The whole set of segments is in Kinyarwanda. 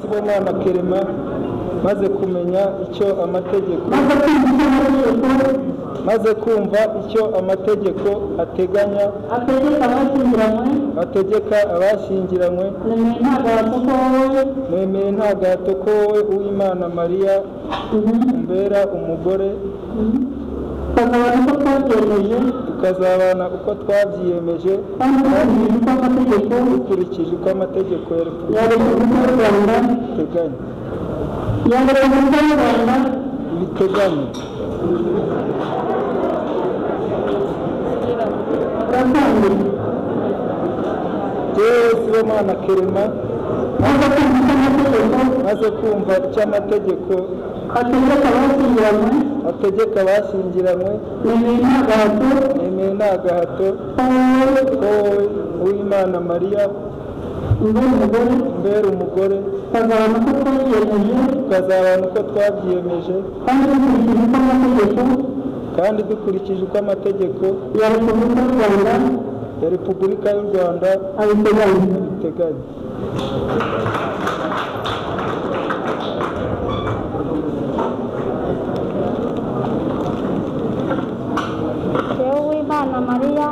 kubona na kerema maze kumenya icyo amategeko maze kumva icyo maze amategeko kumva icyo amategeko ateganya ategeka abashyingiranywe ategeka abashyingiranywe nemeye nemeye ntabwo wasoko wowe ntagahato ko wowe uwimana mariya umbera umugore tukazabona ko twabyemeje tukazabana uko twabyiyemeje kandi tukabizi ko amategeko dukurikije uko amategeko ya repubulika ya repubulika y'u rwanda ateganya ya repubulika y'u rwanda biteganya gakondo yewe sibomana kerema maze kumva maze kumva icyo icyo amategeko amategeko ategeka abashyingiranywe ategeka abashyingiranywe nemeye ntabwo wasoko nemeye ntagahato wowe ko wowe uwimana mariya umbera umugore umbera umugore tukazabona ko twabyemeje tukazabana uko twabyiyemeje kandi dukurikije uko amategeko kandi dukurikije uko amategeko ya repubulika y'u rwanda ya repubulika y'u rwanda abiteganya abiteganya Jyewe w'Imana Mariya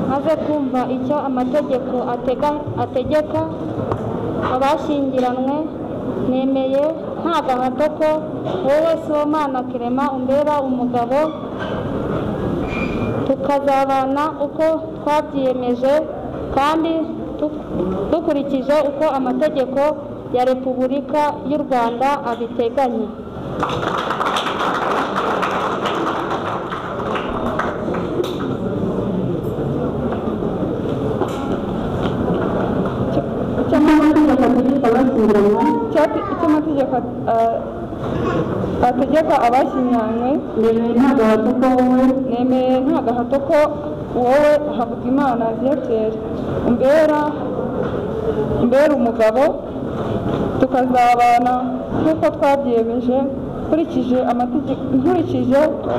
maze kumva icyo amategeko atega, ategeka abashyingiranywe nemeye nta gahato ko wowe Sibomana Kirema umbera umugabo tukazabana uko twabyiyemeje kandi tu- dukurikije uko amategeko ya Repubulika y'u Rwanda abiteganya icyo amategeko ategeka abashyingiranywe Icyapa- icyo amategeko ah, ategeka abashyingiranywe nemeye nta gahato ko wowe nemeye nta gahato ko wowe havugimana viateur umbera umbera umugabo tukazabana nk'uko twabyiyemeje nkurikije amategeko nkurikije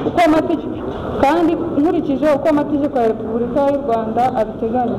uko amategeko kandi nkurikije uko amategeko ya repubulika y'u rwanda abiteganya